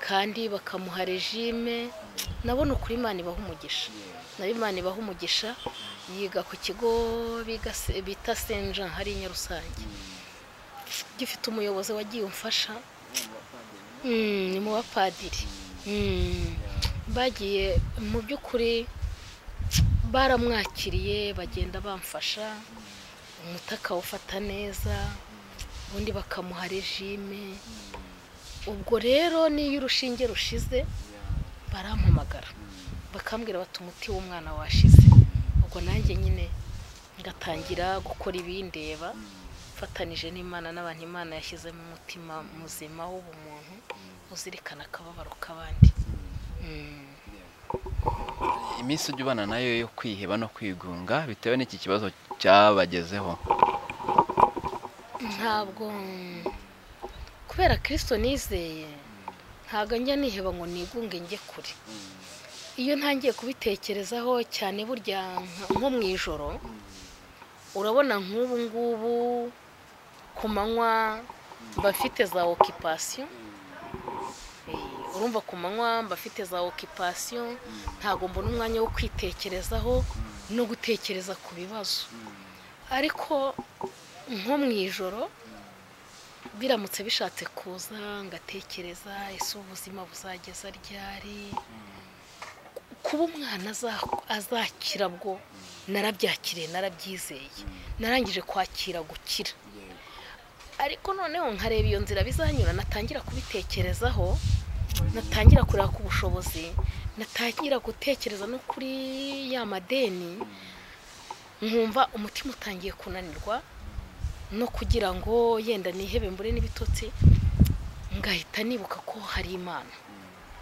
kandi bakamuha regime nabona ukuri imana ibaha umugisha nabo imana ibaha umugisha yiga ku kigo biga se- bita senja hariya i nyarusange gifite umuyobozi wagiye umfasha Mm, ni mu bapadiri Mm. bagiye mu by'ukuri baramwakiriye bagenda bamfasha umuti akawufata neza ubundi bakamuha regime ubwo rero n'iyo urushinge rushize barampamagara bakambwira bati umuti w'umwana washize ubwo nanjye nyine ngatangira gukora ibindeba mfatanije n'imana n'abantu imana yashyizemo umutima muzima w'ubumuntu uzirikana akababaro k'abandi Mm. iminsi ujya ubana nayo yo kwiheba no kwigunga bitewe n'iki kibazo cyabagezeho ntabwo kubera kirisito nizeye ntabwo njya niheba ngo nigunge njye kure iyo ntangiye kubitekerezaho cyane burya nka- nko mu ijoro urabona nk'ubu ngubu ku manywa mbafite za okipasiyo urumva ku manywa mbafite za okipasiyo ntabwo mbona umwanya wo kwitekerezaho no gutekereza ku bibazo ariko nko mu ijoro biramutse bishatse kuza ngatekereza ese ubuzima buzageza ryari kuba umwana aza- azakira bwo narabyakiriye narabyizeye narangije kwakira gukira ariko noneho nkareba iyo nzira bizanyura natangira kubitekerezaho natangira kureba ku bushobozi natangira gutekereza no kuri ya madeni nkumva umutima utangiye kunanirwa no kugira ngo yenda nihebe mbure n'ibitotsi ngahita nibuka ko hari imana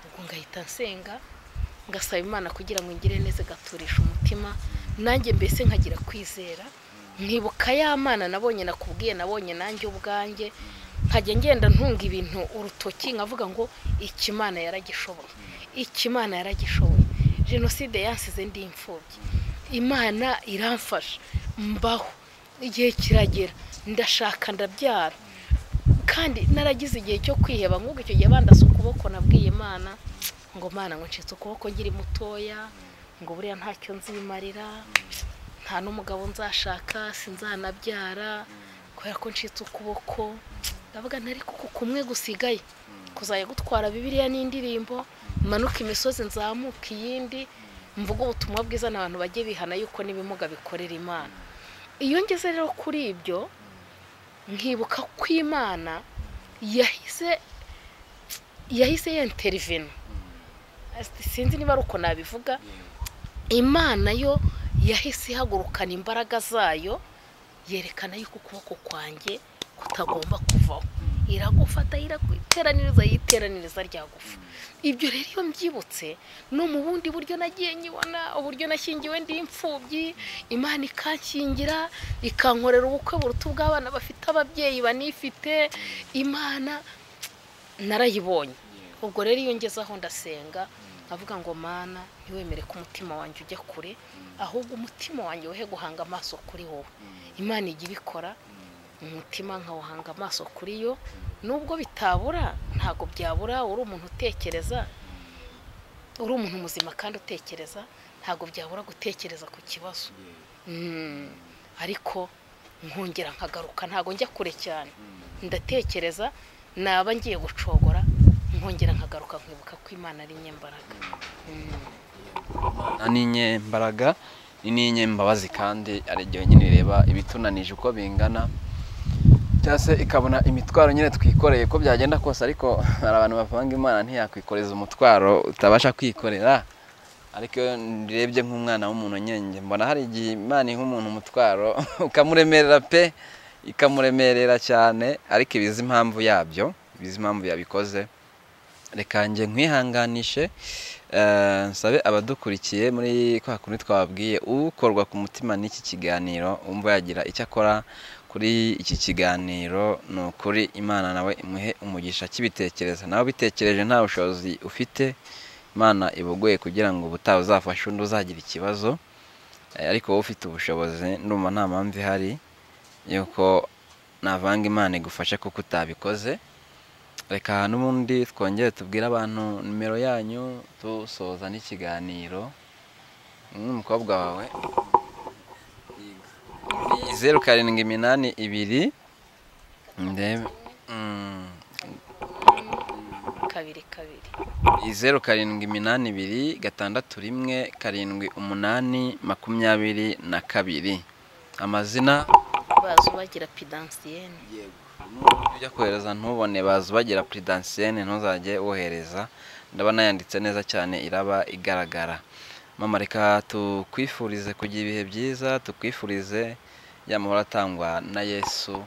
ubwo ngahita nsenga ngasaba imana kugira ngo ngire neza igaturisha umutima nanjye mbese nkagira kwizera nkibuka ya mana nabonye nakubwiye nabonye nanjye ubwanjye nkajya ngenda ntunga ibintu urutoki nkavuga ngo ikimana yaragishoboye ikimana yaragishoboye jenoside yansize ndi imfubyi imana iramfasha mbaho igihe kiragera ndashaka ndabyara kandi naragize igihe cyo kwiheba nk'uko icyo gihe bandase ukuboko nabwiye imana ngo mana ngo ncitse ukuboko nkiri mutoya ngo buriya ntacyo nzimarira nta n'umugabo nzashaka sinzanabyara kubera ko ncitse ukuboko ndavuga ntari kuko kumwe gusigaye kuzajya gutwara bibiriya n'indirimbo manuka imisozi nzamuka iyindi mvuge ubutumwa bwiza n'abantu bajye bihana yuko n'ibimuga bikorera imana iyo ngeze rero kuri ibyo nkibuka ko imana yahise yahise yenterivena sinzi niba ari uko nabivuga imana yo yahise ihagurukana imbaraga zayo yerekana yuko ukuboko kwanjye kutagomba kuvaho iragufata iraguteraniriza yiteraniriza ryagufa ibyo rero iyo mbyibutse no mu bundi buryo nagiye nyibona uburyo nashyingiwe ndi imfubyi imana ikankingira ikankorera ubukwe buruta ubw'abana bafite ababyeyi banifite imana narayibonye ubwo rero iyo ngezeho ndasenga nkavuga ngo mana ntiwemere ko umutima wanjye ujya kure ahubwo umutima wanjye wehe guhanga amaso kuri wowe imana ijya ibikora umutima nkawuhanga amaso kuri yo nubwo bitabura ntabwo byabura uri umuntu utekereza uri umuntu muzima kandi utekereza ntabwo byabura gutekereza ku kibazo Mm. ariko nkongera nkagaruka ntabwo njya kure cyane ndatekereza naba ngiye gucogora nkongera nkagaruka nkibuka ko imana ari nyembaraga nta n'inyembaraga ni n'inyembabazi kandi ari igihe nyine ireba ibitunanije uko bingana cyangwa se ikabona imitwaro nyine twikoreye ko byagenda kose ariko hari abantu bavanga imana ntiyakwikoreza umutwaro utabasha kwikorera ariko iyo ndebye nk'umwana w'umuntu nyenge mbona hari igihe imana iha umuntu umutwaro ukamuremerera pe ikamuremerera cyane ariko ibizi impamvu yabyo ibizi impamvu yabikoze reka njye nkwihanganishe eh, nsabe abadukurikiye muri kwa kundi twababwiye ukorwa ku mutima n'iki kiganiro wumva yagira icyo akora kuri iki kiganiro ni ukuri imana nawe imuhe umugisha akibitekereza nawe ubitekereje nta bushobozi ufite imana ibugoye kugira ngo ubutaha uzafashe undi uzagira ikibazo Eh, ariko wowe ufite ubushobozi ndumva nta mpamvu ihari yuko navanga imana igufashe kuko utabikoze reka n'ubundi twongere tubwire abantu nimero yanyu dusoza n'ikiganiro n'umukobwa wawe ni zeru karindwi iminani ibiri ndebe mm, kabiri kabiri ni zeru karindwi iminani ibiri gatandatu rimwe karindwi umunani makumyabiri na kabiri amazina bazi ubagira pidansiyene Nubwo ujya kohereza ntubone baza ubagira puridansiyene ntuzajye wohereza ndabona yanditse neza cyane iraba igaragara mama reka tukwifurize kugira ibihe byiza tukwifurize ya mahoro atangwa na yesu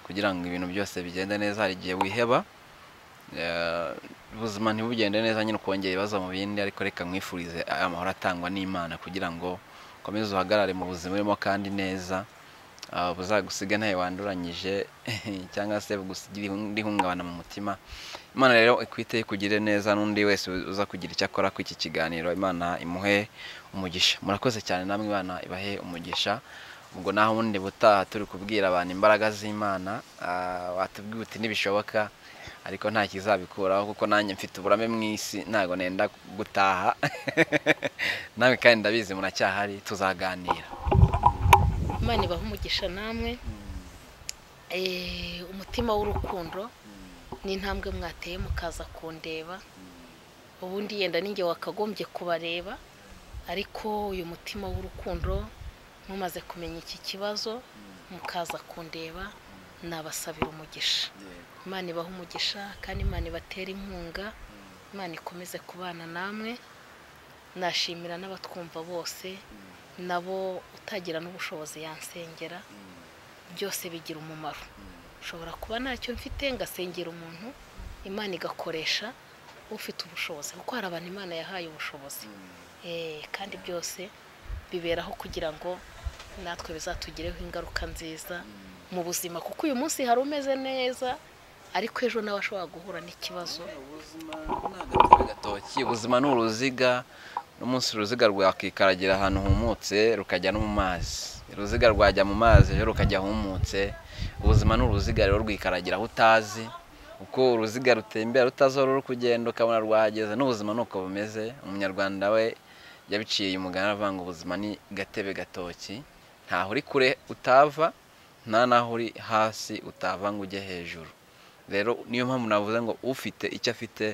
kugira ngo ibintu byose bigende neza hari igihe wiheba Eh, ubuzima ntibugende neza nyine ukongera ibibazo mu bindi ariko reka mwifurize aya mahoro atangwa n'imana kugira ngo ukomeze uhagarare mu buzima urimo kandi neza Ah, buzagusiga ntayo wanduranyije cyangwa se bugusigira indi hungabana mu mutima imana rero ikwite ikugire neza n'undi wese uza kugira icyo akora kuri iki kiganiro imana imuhe umugisha murakoze cyane namwe imana ibahe umugisha ubwo naho ubundi butaha turi kubwira abantu imbaraga z'imana ah, watubwiye uti ntibishoboka ariko nta kizabikuraho kuko nanjye mfite uburame mu isi ntabwo nenda gutaha nawe kandi ndabizi muracyahari tuzaganira imana ibaha umugisha namwe Eh, umutima w'urukundo n'intambwe mwateye mukaza kundeba ubundi yenda ninjye wakagombye kubareba ariko uyu mutima w'urukundo mumaze kumenya iki kibazo mukaza kundeba nabasabira umugisha imana ibaha umugisha kandi imana ibatera inkunga imana ikomeze kubana namwe nashimira n'abatwumva bose nabo utagira n'ubushobozi yansengera byose bigira umumaro ushobora kuba ntacyo mfite ngasengera umuntu imana igakoresha ufite ubushobozi kuko hari abantu imana yahaye ubushobozi Eh, kandi byose biberaho kugira ngo natwe bizatugireho ingaruka nziza mu buzima kuko uyu munsi hari umeze neza ariko ejo nawe ashobora guhura n'ikibazo agatoki ubuzima ni uruziga n'umunsi uruziga rwakikaragira ahantu humutse rukajya no mu mazi uruziga rwajya mu mazi rero rukajya humutse ubuzima ni uruziga rero rwikaragira aho utazi uko uruziga rutembera rutazi aho ruri kugenda ukabona rwahageze n'ubuzima ni uko bumeze umunyarwanda we yabiciye umugani aravuga ngo ubuzima ni gatebe gatoki ntaho uri kure utava nta n'aho uri hasi utava ngo ujye hejuru rero niyo mpamvu navuze ngo ufite icyo afite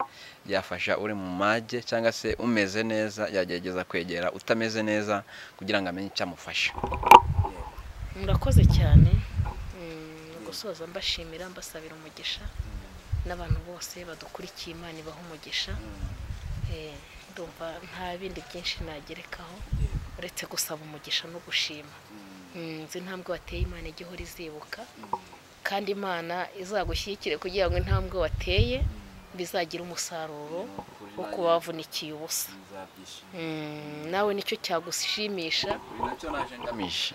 yafasha uri mu mage cyangwa se umeze neza yagerageza kwegera utameze neza kugira ngo amenye icyo amufasha murakoze cyane Mm, gusoza mbashimira mbasabira umugisha n'abantu bose badukurikiye imana ibaha umugisha Eh, ndumva nta bindi byinshi nagerekaho uretse gusaba umugisha no gushima Mm, nzi intambwe wateye imana ijya ihora izibuka kandi imana izagushyigikire kugira ngo intambwe wateye bizagira umusaruro wo kuba wavunikiye ubusa Mm, nawe nicyo cyagushimisha nacyo naje ngamije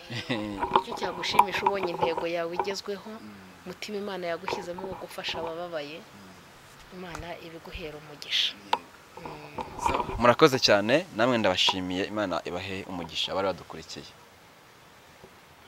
icyo cyagushimisha ubonye intego yawe igezweho mutima imana yagushyizemo wo gufasha abababaye imana ibiguhera umugisha murakoze cyane namwe ndabashimiye imana ibahe umugisha abari badukurikiye